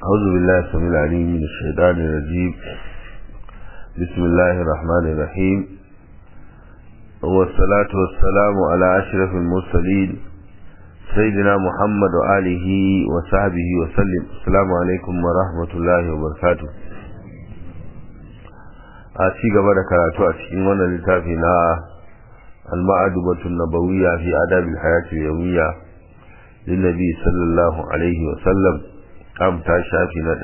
أعوذ بالله السميع العليم من الشيطان الرجيم بسم الله الرحمن الرحيم والصلاة والسلام على أشرف المرسلين سيدنا محمد وآله وصحبه وسلم السلام عليكم ورحمة الله وبركاته a ci gaba da karatu a cikin wannan littafi na al-ma'adubatun nabawiyya fi adabil hayati yawmiyya linnabi sallallahu alaihi wa sallam kam ta shafi na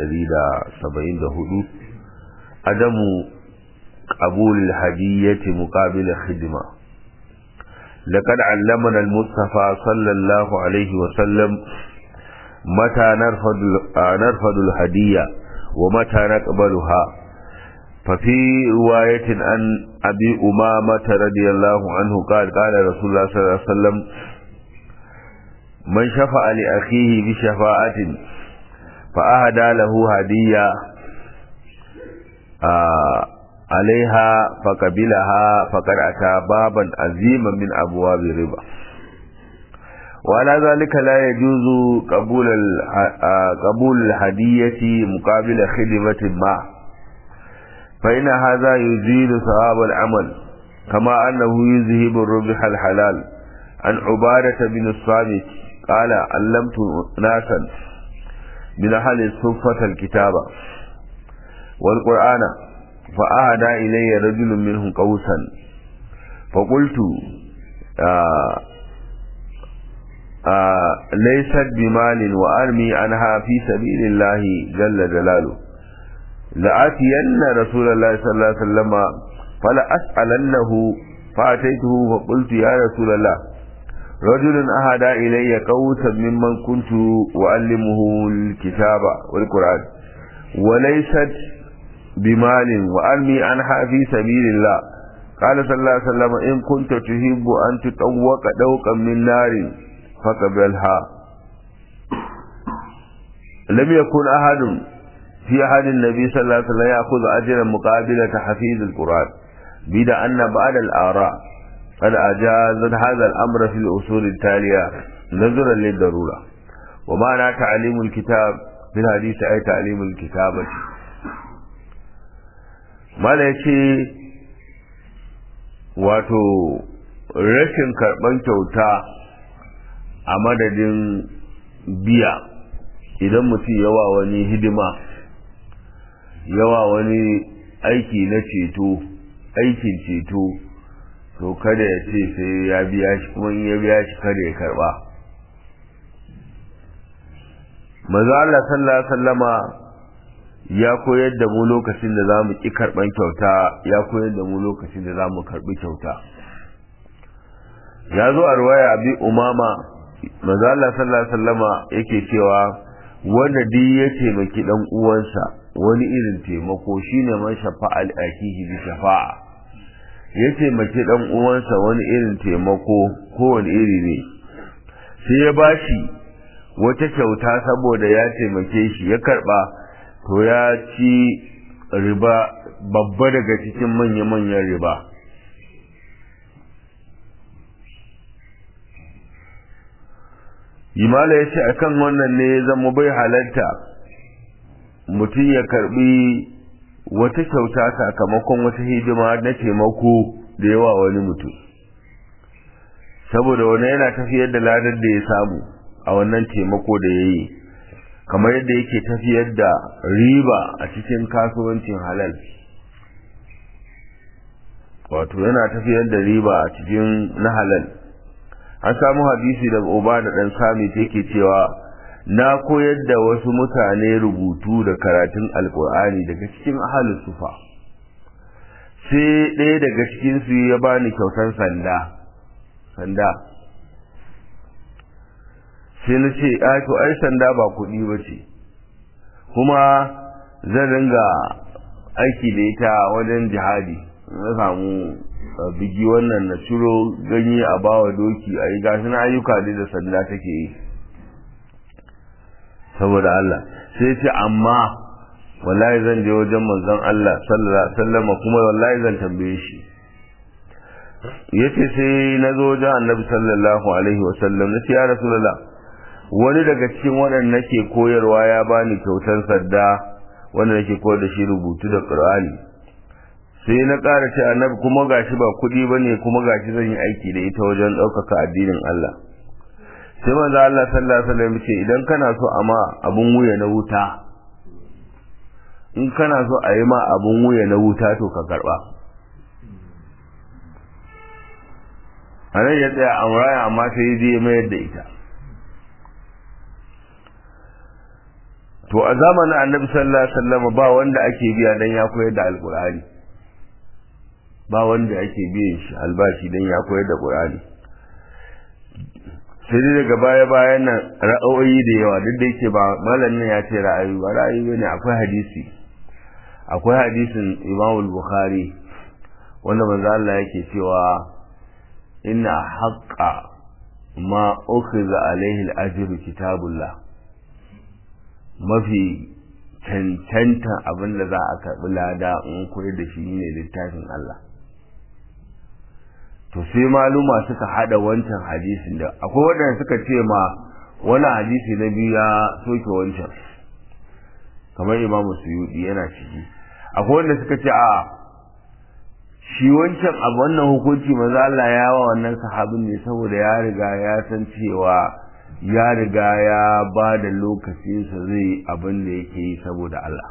174 adamu qabul al-hadiyyati muqabil khidma لقد علمنا المصطفى صلى الله عليه وسلم متى نرفض نرفض الهدية ومتى نقبلها ففي رواية عن أبي أمامة رضي الله عنه قال قال رسول الله صلى الله عليه وسلم من شفع لأخيه بشفاعة فأهدى له هدية آه عليها فقبلها فقد أتى بابا عظيما من أبواب الربا وعلى ذلك لا يجوز قبول قبول الهدية مقابل خدمة ما فإن هذا يزيل ثواب العمل كما أنه يذهب الربح الحلال عن عبادة بن الصامت قال علمت ناسا من أهل الصفة الكتابة والقرآن فأهدى إلي رجل منهم قوسا فقلت آآ آآ ليست بمال وأرمي عنها في سبيل الله جل جلاله لآتين رسول الله صلى الله عليه وسلم فلأسألنه فأتيته فقلت يا رسول الله رجل أهدى إلي قوسا ممن كنت أعلمه الكتاب والقرآن وليست بمال وأرمي عنها في سبيل الله قال صلى الله عليه وسلم إن كنت تحب أن تطوق دوقا من نار فقبلها لم يكن أحد في أحد النبي صلى الله عليه وسلم يأخذ أجرا مقابل تحفيظ القرآن بدا أن بعد الآراء قد أجاز هذا الأمر في الأصول التالية نظرا للضرورة ومعنى تعليم الكتاب في الحديث أي تعليم الكتابة ما يشي wato rashin karɓar kyauta a madadin biya idan mutum yawa wani hidima yawa wani aiki na ceto aikin ceto to kada ya ce sai ya biya shi kuma in ya biya shi kada ya karba maza Allah sallallahu alaihi wasallama ya koyar da mu lokacin da zamu ki karban kyauta ya koyar da mu lokacin da zamu karbi kyauta ya zo a ruwaya abi umama maza Allah sallallahu alaihi wasallama yake cewa wanda duk ya taimaki dan uwansa wani irin taimako shine man shafa'al akihi bi shafa'a ya taimaki dan uwansa wani irin taimako kowane iri ne sai ya bashi wata kyauta saboda ya taimake shi ya karba to ya ci riba babba daga cikin manya-manyan riba Imala ya ce akan wannan ne ya zama bai halarta mutum ya karbi wata kyauta sakamakon wata hidima na taimako da yawa wani mutum saboda wani yana tafiyar da ladar da ya samu a wannan taimako da ya yi kamar yadda yake tafiyar da riba a cikin kasuwancin halal wato yana tafiyar da riba a cikin na halal an samu hadisi daga uba da ɗan sami yake cewa na koyar da wasu mutane rubutu da karatun alkur'ani daga cikin ahalin sufa sai ɗaya daga cikinsu ya bani kyautar sanda sanda sai na ce to ai sanda ba kuɗi ba ce kuma zan ringa aiki da ita wajen jihadi na samu bigi wannan na ciro ganye a bawa doki a yi gashi na ayyuka da sanda take yi saboda Allah sai ce amma wallahi zan je wajen manzon Allah sallallahu alaihi wasallam kuma wallahi zan tambaye shi yace sai na zo wajen annabi sallallahu alaihi wasallam na ce ya rasulullah wani daga cikin waɗanda nake koyarwa ya bani kyautar sadda wanda nake koyar da shi rubutu da Qur'ani sai na ƙara ce annabi kuma gashi ba kuɗi bane kuma gashi zan yi aiki da ita wajen ɗaukaka addinin Allah sai manzo Allah sallallahu alaihi wasallam ce idan kana so a ma abun wuya na wuta in kana so a yi ma abun wuya na wuta to ka karba a nan ya tsaya amraya amma sai je mayar da ita to a zamanin annabi sallallahu alaihi wasallam ba wanda ake biya dan ya koyar da alqur'ani ba wanda ake biyan shi albashi dan ya koyar da qur'ani sai dai daga baya bayan nan ra'ayoyi da yawa duk da yake ba malamin ya ce ra'ayi ba ra'ayi bane akwai hadisi akwai hadisin Imam Bukhari wanda manzo Allah yake cewa inna haqqa ma ukhiza alaihi al-ajru kitabullah mafi cancanta abin da za a karɓi lada in koyar da shi ne littafin Allah to sai maluma suka hada wancan hadisin da akwai waɗanda suka ce ma wani hadisi na biyu ya soke wancan kamar imamu suyudi yana ciki akwai wanda suka ce a shi wancan a wannan hukunci maza Allah ya wa wannan sahabin ne saboda ya riga ya san cewa ya riga ya ba da lokacinsa zai abin da yake yi saboda Allah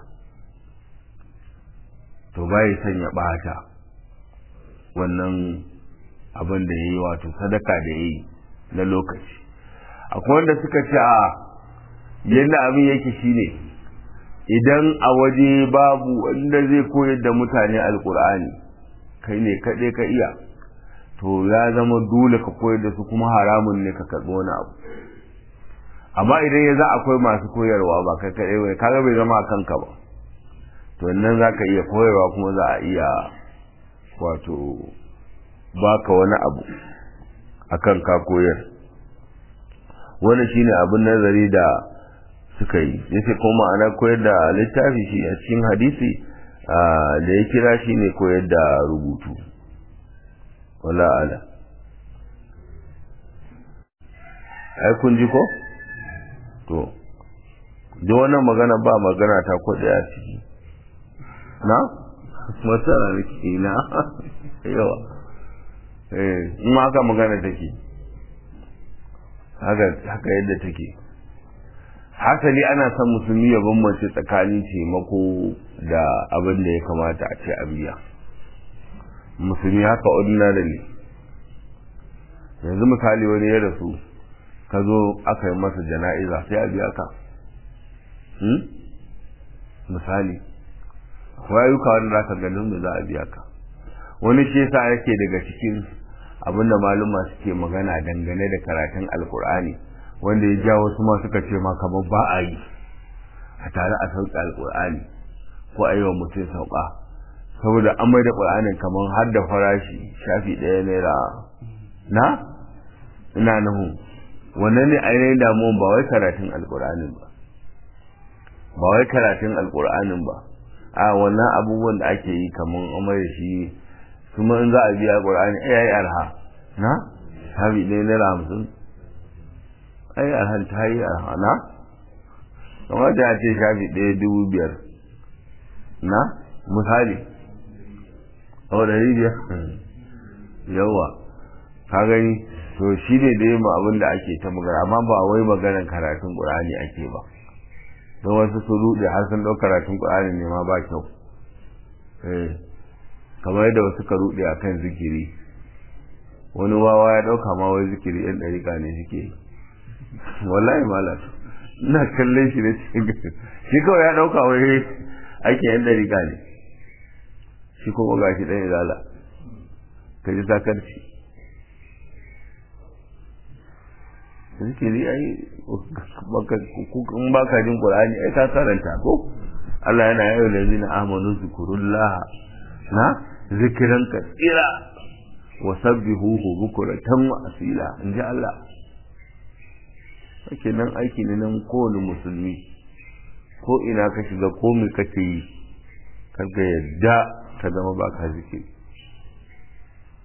to bai son ya ɓata wannan abin da ya yi wato sadaka da ya yi na lokaci akwai wanda suka ce a yadda abin yake shine idan a waje babu wanda zai koyar da mutane alkur'ani kai ne kaɗai ka iya to ya zama dole ka koyar da su kuma haramun ne ka karɓi wani abu amma idan ya za akwai masu koyarwa ba kai kaɗai bai kaga bai zama a kanka ba to nan za ka iya koyarwa kuma za a iya wato baka wani abu akan ka koyar wani shine abin nazari da suka yi yace kuma ana koyar da littafi shi a cikin hadisi da ya kira shi ne koyar da rubutu wala ala ai kun ji ko to da wannan magana ba magana ta ko a ciki na masara ne ke na yawa eh in haka magana take haka haka yadda take hasali ana son musulmi ya bambance tsakanin taimako da abin da ya kamata a ce a biya musulmi haka ordinarily yanzu misali wani ya rasu ka zo aka yi masa jana'iza sai a biya ka misali ayyuka wanda za ka ganin da za a biya ka wani shi yasa yake daga cikin abinda maluma suke magana dangane da karatun alkur'ani wanda ya ja wasu ma suka ce ma kamar ba a yi a tare a sauƙi alkur'ani ko a yi wa mutum sauƙa saboda an mai da ƙur'anin kamar har da farashi shafi ɗaya naira na ina nuhu wannan ne ainihin damuwan ba wai karatun alkur'anin ba ba wai karatun alkur'anin ba a wannan abubuwan da ake yi kamar amai da shi kuma in za a biya ƙur'ani ai ai arha na shafi ɗaya naira hamsin ai arhan ta yi arha na kamar da ya ce shafi ɗaya dubu biyar na misali a ɗari biyar yawa ka gani to shi ne da yin abin da ake ta magana amma ba wai maganar karatun ƙur'ani ake ba don wasu su ruɗe har sun ɗau karatun ƙur'ani ne ma ba kyau kamar yadda wasu ka ruɗe a kan zikiri wani wawa ya ɗauka ma wai zikiri yan ɗariƙa ne suke yi wallahi malam ina kallon shi ne shi kawai ya ɗauka wai aikin yan ɗariƙa ne shi kuma ga shi ɗan izala ka ji sakarci zikiri ai in baka jin qur'ani ai ka karanta ko Allah yana yayin da zina amanu zikrullah na zikiran kasira wa sabbihuhu bukratan wa asila inji Allah kake nan aiki ne nan kowane musulmi ko ina ka shiga ko me kake yi kaga yadda ka zama baka zikiri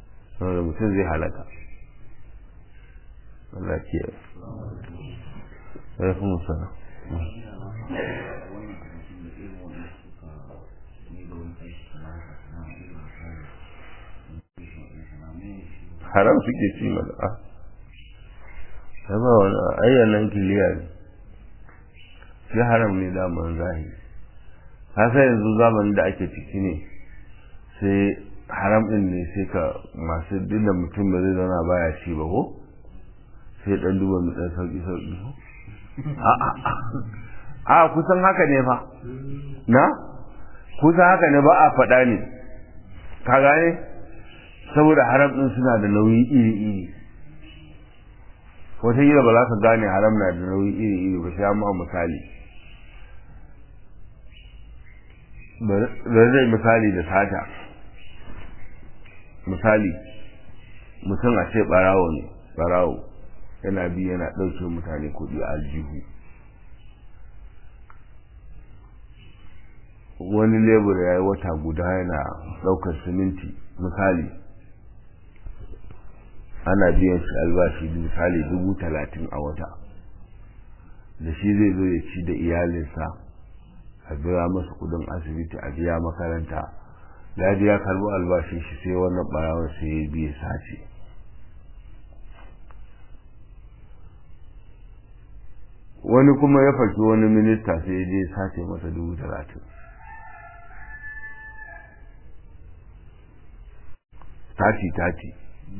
saboda mutum zai halaka Allah ke alaikum salam haram suke ci mana a ta ba wani ayyanan kiliya ne shi haram ne daman zahiri hasa yanzu zamanin da ake ciki ne sai haram din ne sai ka masu dinda mutum ba zai zauna baya ci ba ko sai dan duba mu dan sauki sauki a kusan haka ne fa na kusan haka ne ba a faɗa ne ka gane saboda haram din suna da nauyi iri iri wataƙila ba za ka gane haram na da nauyi iri iri ba sai amma misali ba zai misali da sata misali mutum a ce ɓarawo ne ɓarawo yana bi yana ɗauke mutane kuɗi a aljihu wani lebur ya yi wata guda yana ɗaukar siminti misali ana biyan shi albashi misali dubu talatin a wata da shi zai zo ya ci da iyalinsa a biya masa kudin asibiti a biya makaranta da ya karbi albashin shi sai wannan barawar sai ya biya sace wani kuma ya faki wani minista sai ya je sace masa dubu talatin tati tati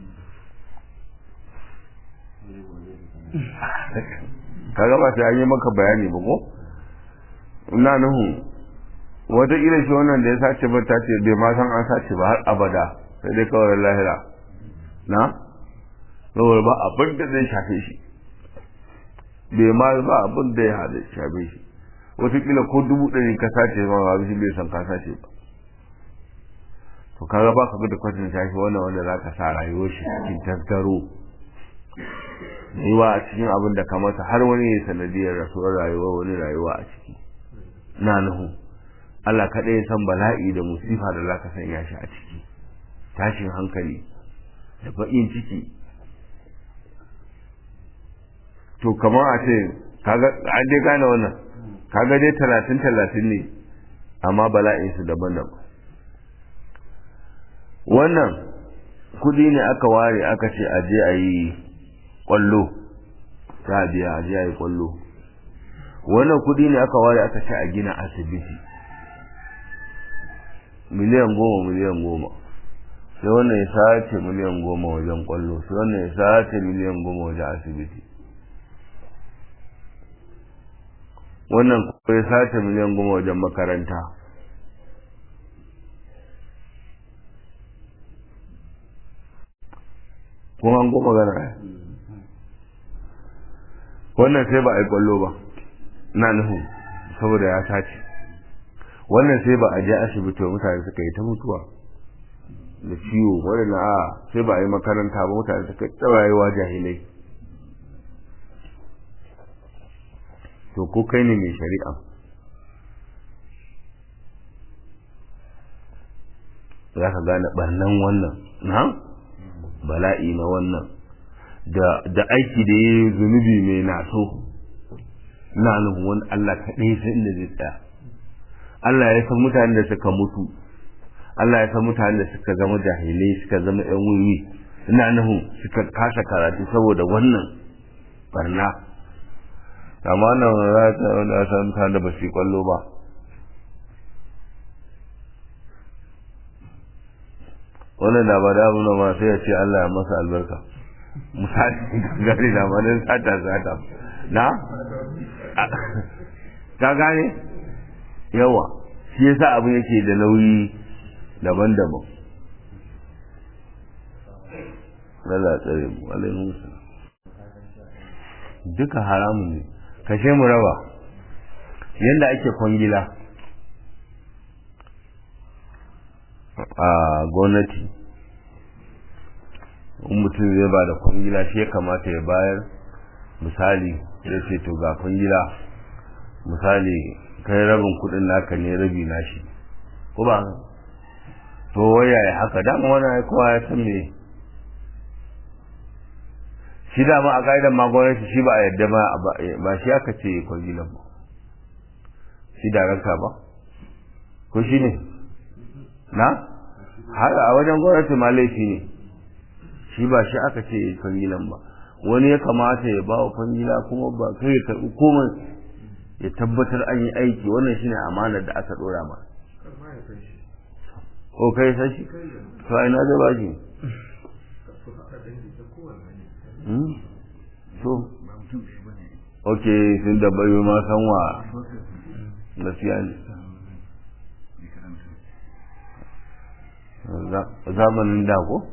kaga ba sai an yi maka bayani ba ko ina nuhu wataƙila shi wannan da ya sace ba ta ce bai ma san an sace ba har abada sai dai kawai lahira na saboda ba abin da zai shafe shi bai ma ba abin da ya hada shafe shi wataƙila ko dubu ɗari ka sace ma ba shi bai san ka sace ba to kaga ba ka da kwatin shafi wannan wanda za ka sa rayuwar shi cikin tasgaro yiwa a cikin abin da kamata har wani ya sanadiyar rasuwar rayuwa wani rayuwa a ciki na nuhu Allah kaɗai ya san bala'i da musifa da za ka sanya shi a ciki tashin hankali da baƙin ciki to kamar a ce kaga an dai gane wannan kaga dai talatin talatin ne amma bala'in su daban-daban wannan kudi ne aka ware aka ce a je a yi kwallo za a biya a je a yi kwallo wannan kudi ne aka ware aka ce a gina asibiti miliyan goma miliyan goma sai wannan ya sace miliyan goma wajen kwallo sai wannan ya sace miliyan goma wajen asibiti wannan kuma ya sace miliyan goma wajen makaranta kuma an goma gana wannan sai ba a yi kwallo ba na nuhu saboda ya sace wannan sai ba a je asibiti mutane suka yi ta mutuwa da ciwo wadanda a sai ba a yi makaranta ba mutane suka yi rayuwa jahilai to ko kai ne mai shari'a za ka gane barnan wannan na bala'i na wannan da aiki da ya yi zunubi mai naso na nufin wani Allah kaɗai sai inda zai tsaya Allah ya san mutanen da suka mutu Allah ya san mutanen da suka zama jahilai suka zama yan wiwi ina nufin suka kasa karatu saboda wannan barna amma nan za ta wanda ya san mutanen da ba su yi kwallo ba wannan da ba da abu ma sai ya ce Allah ya masa albarka misali gari na manin sata sata na ka gane yawa shi yasa abu yake da nauyi daban-daban Allah tsare mu alaihi duka haramun ne kashe mu raba yanda ake kwangila a gwamnati in mutum zai ba da kwangila shi ya kamata ya bayar misali ya ce to ga kwangila misali kai rabin kudin naka ne rabi nashi ko ba to waya ya haka dama wani kowa ya san me shi dama a ƙa'idar ma gwamnati shi ba a yadda ba ba shi aka ce kwangilan ba shi darakta ba ko shi ne na har a wajen gwamnati ma laifi ne shi ba shi aka ce kwangilan ba wani ya kamata ya ba wa kwangila kuma ba kai ya karɓi komai ya tabbatar an yi aiki wannan shine amanar da aka ɗora ma ko kai san shi to ai na da ba shi so ok sun da bayo ma san wa gaskiya ne zamanin da ko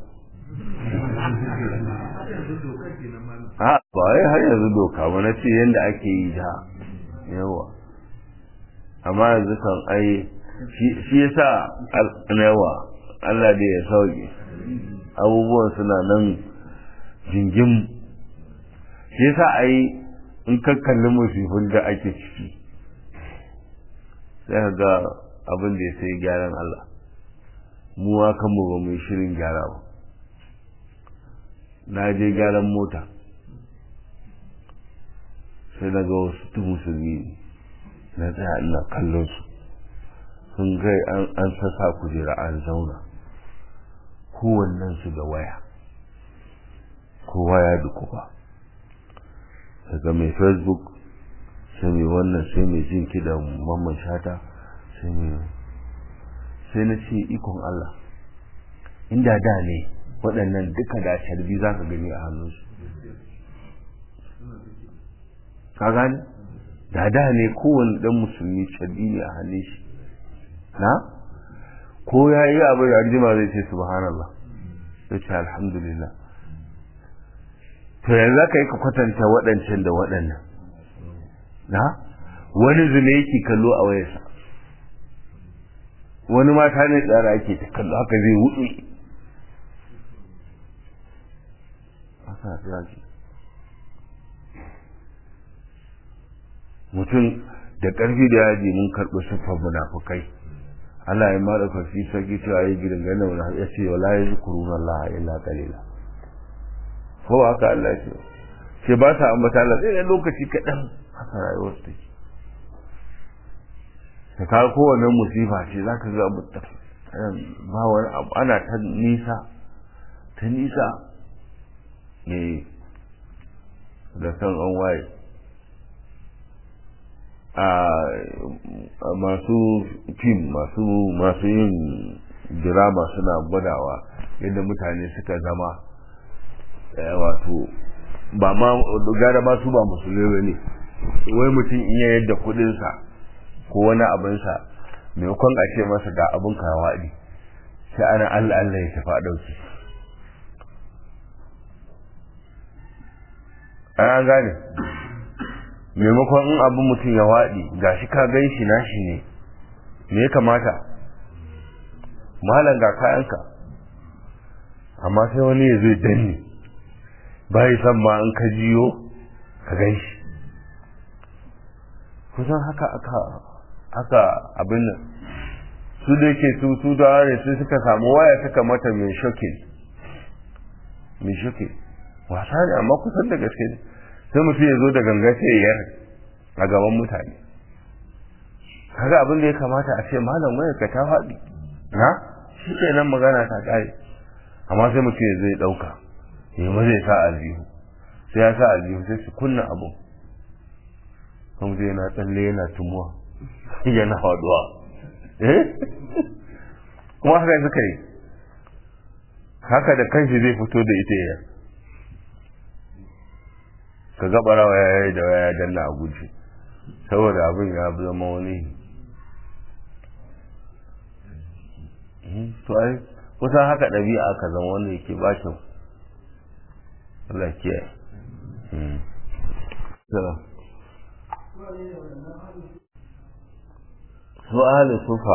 ha ba wai har yanzu doka ba na ce yadda ake yi da yawa amma yanzu kan ai shi yasa yawa Allah da ya sauke abubuwan suna nan jingim shi yasa ai in ka kalli musifin da ake ciki sai ka ga abin da ya sai gyaran Allah mu kan mu ba mu shirin gyara ba na je gyaran mota sai na ga wasu musulmi na tsaya ina kallon su sun gai an sassa kujera an zauna kowannen su da waya kowa ya dukufa daga mai facebook sai mai wannan sai mai jin da mamman shata sai mai sai na ce ikon Allah inda da ne waɗannan duka da sharbi za ka gani a hannunsu ka gani da da ne kowane ɗan musulmi sharbi ne a hannun shi na ko ya yi abu da anjima zai ce subhanallah zai ce alhamdulillah to yanzu za ka yi ka kwatanta waɗancan da waɗannan na wani zune yake kallo a wayarsa wani mata ne tsara ake ta kallo haka zai wuce mutum da ƙarfi da yaji mun karɓi siffar munafukai Allah ya mara kafi sarki cewa yi gidan gane wani ya ce wala ya zukuru na Allah illa kalila ko haka Allah ce ce ba sa ambata Allah sai da lokaci kaɗan haka rayuwar su take ka kawo kowane musifa ce za ka ga mutum ba wani abu ana ta nisa ta nisa ne da san an waye a masu fim masu masu yin dirama suna gwadawa yadda mutane suka zama wato ba ma gara ba su ba musulmi ne wai mutum in ya yadda kudinsa ko wani abinsa maimakon a ce masa ga abin kawaɗi sai ana allah allah ya tafi a ɗauki an gane maimakon in abin mutum ya waɗi ga shi ka gan shi nashi ne me ya kamata malam ga kayanka amma sai wani ya zai danne bai san ma in ka jiyo ka gan shi kusan haka aka haka abin nan su da yake su su da ne su suka samu waya suka mata mai shokin mai shokin wasa ne amma kusan da gaske ne sai mutum ya zo da ganga sai ya a gaban mutane kaga abin da ya kamata a ce malam waya ka ta faɗi na shi ke nan magana ta ƙare amma sai mutum ya zai ɗauka ya ma zai sa aljihu sai ya sa aljihu sai su kunna abu kuma zai yana tsalle yana tumuwa yana faɗuwa eh kuma haka suka yi haka da kanshi zai fito da ita ya ka gaba rawa ya yi da waya danna a guji saboda abin ya zama wani to ai kusan haka ɗabi'a ka zama wanda yake ba kyau Allah kiyaye su ahli sufa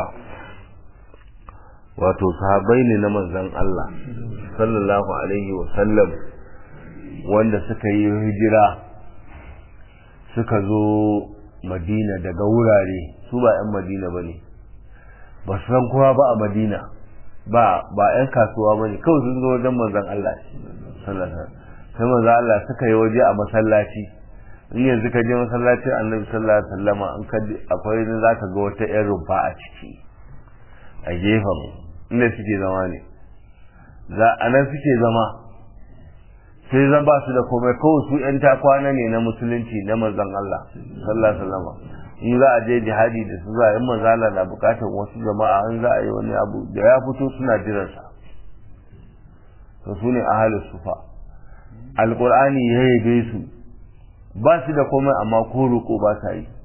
wato sahabai ne na manzon Allah sallallahu alaihi wa sallam wanda suka yi hijira suka zo madina daga wurare su ba 'yan madina ba ne ba su san kowa ba a madina ba ba 'yan kasuwa ba ne kawai sun zo wajen manzan Allah sai manzo Allah suka yi waje a masallaci in yanzu ka je masallacin annabi sallallahu alaihi wasallam an ka akwai ne zaka ga wata ƴan rumfa a ciki a gefen inda suke zama ne za a nan suke zama sai zan ba su da komai kawai su ƴan takwana ne na musulunci na manzon Allah sallallahu alaihi wasallam in za a je jihadi da su za a yi manzo Allah na bukatar wasu jama'a in za a yi wani abu da ya fito suna jiransa to su ne ahalus sufa alqur'ani ya yabe su ba su da komai amma ko roƙo ba sa yi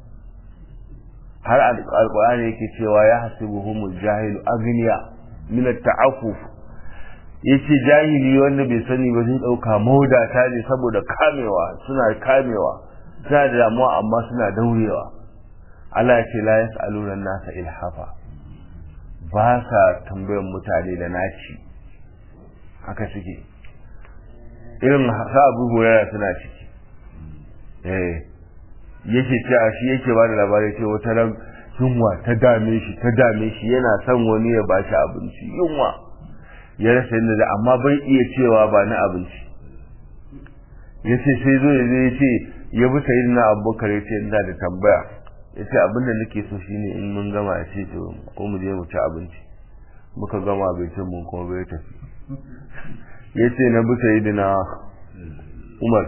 har alqur'ani yake cewa ya hasibuhumul jahilu agniya min at-ta'affuf yace jahili wanda bai sani ba zai dauka maudata ne saboda kamewa suna kamewa suna da damuwa amma suna daurewa Allah ya ce la yas'aluna nasa ilhafa ba sa tambayan mutane da naci haka suke irin sa abu hurara suna ciki eh yake cewa shi yake ba da labari ce wata ran yunwa ta dame shi ta dame shi yana son wani ya bashi abinci yunwa ya rasa yadda da amma bai iya cewa ba na abinci ya ce sai zo ya ya ce ya bi sayi na abubakar ya ce ina da tambaya ya ce abin da nake so shine in mun gama ya ce to ko mu je mu ci abinci muka gama abincin mun kuma bai tafi ya ce na bi sayi na umar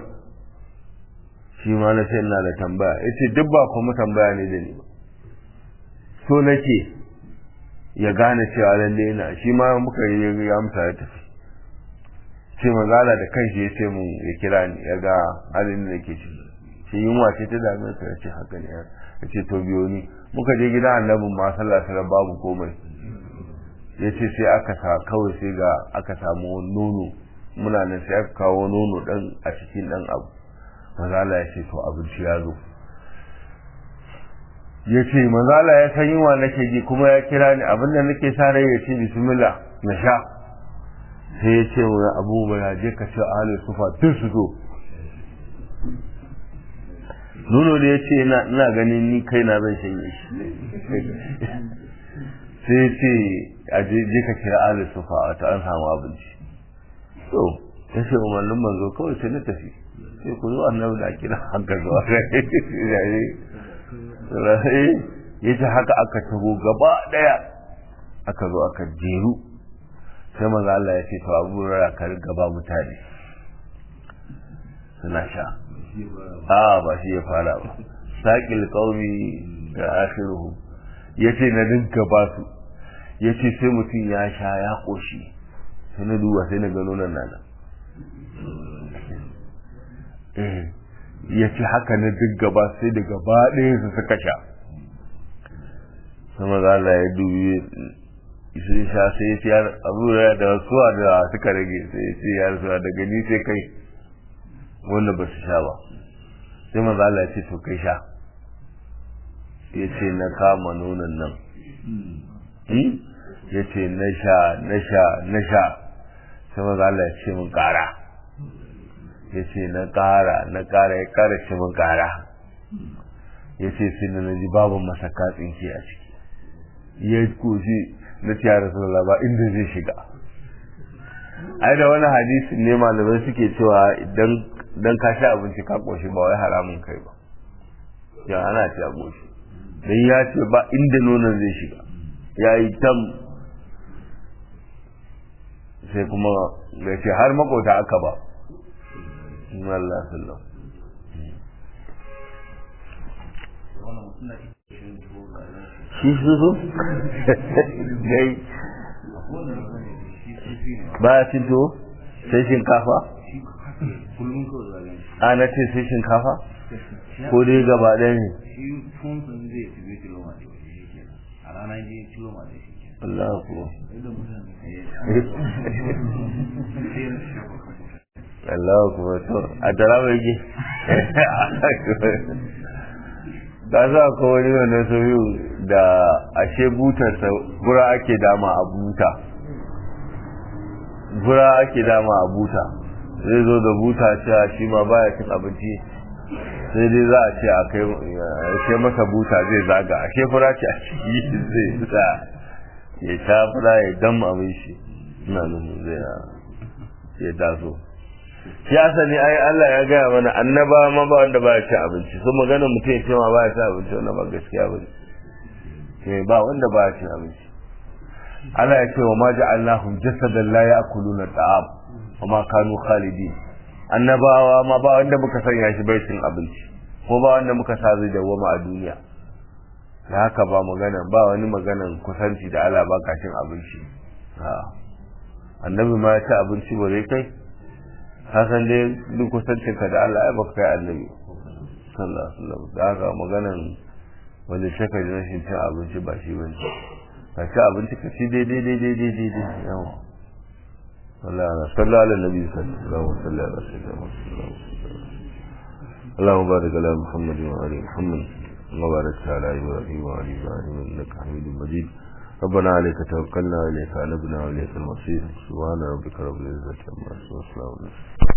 shi ma na ce ina da tambaya ya ce duk ba kuma tambaya ne da ni ba so nake ya gane cewa lalle ina shi ma muka yi ya amsa ya tafi ce magana da kanshi ya ce mun ya kira ni ya ga halin da nake ciki shi yunwa ce ta dame sa ya ce haka ne ya ce to biyo ni muka je gidan annabin ma sallah sallah babu komai ya ce sai aka sa kawai sai ga aka samu nono muna nan sai aka kawo nono dan a cikin dan abu mazala ya ce to abinci ya zo ya ce mazala ya san yunwa nake ji kuma ya kira ni abinda nake sa rai ya ce bismillah na sha sai ya ce wani abubuwa ya je ka ce ahalin sufa tun su zo nuno da ya ce ina ganin ni kai na zan shanye shi sai ya ce a je ka kira ahalin sufa wata an samu abinci to ya ce umarnin manzo kawai sai na tafi sai ku zo annabi da kira haka zuwa ya ce haka aka tago gaba daya aka zo aka jeru sai maza Allah ya ce to abu rara ka gaba mutane suna sha a ba shi ya fara ba saƙil ƙaumi da akhiruhu ya ce na dinka ba su ya ce sai mutum ya sha ya ƙoshi sai na duba sai na gano nan nana ya ce haka na duk gaba sai da gaba ɗaya su suka sha sama za Allah ya dubi sun sha sai ya ce ya abu da suwa da suka rage sai ya ce ya rasuwa daga ni sai kai wanda ba su sha ba sai maza Allah ya ce to kai sha ya ce na kama nonon nan ya ce na sha na sha na sha sai maza Allah ya ce mun kara ya ce na kara na kara ya kara ce mun kara ya ce sai na naji babu masaka tsinke a ciki ya koshi na ce ya rasulullah ba inda zai shiga ai da wani hadisi ne malamai suke cewa idan dan ka sha abinci ka koshi ba wai haramun kai ba ya ana ci a koshi dan ya ce ba inda nonon zai shiga ya yi tam sai kuma ya ce har makota aka ba Allah sallam shi su su gai ba ya cin tuwo sai shinkafa a na ce sai shinkafa ko dai gaba ɗaya ne Allah kuwa Allah kuwa to a tara mai ge ka sa ko wani wanda soyu da ashe butarsa gura ake dama a buta gura ake dama a buta zai zo da buta cewa shi ma baya cin abinci sai dai za a ce a kai masa buta zai zaga ashe fura ce a ciki zai sa ya sha fura ya dam abin shi ina nufin zai ya taso shi asali ai Allah ya gaya mana annaba ma ba wanda ba ya ci abinci so magana mutum ya ce ma ba ya ci abinci wannan ba gaskiya bane eh ba wanda ba ya ci abinci Allah ya ce wa ma ja'alnahum jasadan la ya'kuluna ta'am wa ma kanu khalidin annabawa ma ba wanda muka sanya shi bai cin abinci ko ba wanda muka sa zai dawwama a duniya da haka ba magana ba wani maganan kusanci da Allah ba ka cin abinci annabi ma ya ci abinci ba zai kai hasan dai duk kusancin ka da Allah ya baka kai annabi sallallahu alaihi wasallam da haka maganan wanda shaka da rashin cin abinci ba shi bane ka ci abinci ka ci daidai daidai daidai daidai yawa sallallahu alaihi nabi sallallahu alaihi wasallam اللهم بارك على محمد وعلى محمد وبارك على ابراهيم وعلى ابراهيم انك حميد مجيد ربنا عليك توكلنا واليك انبنا واليك المصير سبحان ربك رب العزه عما يصفون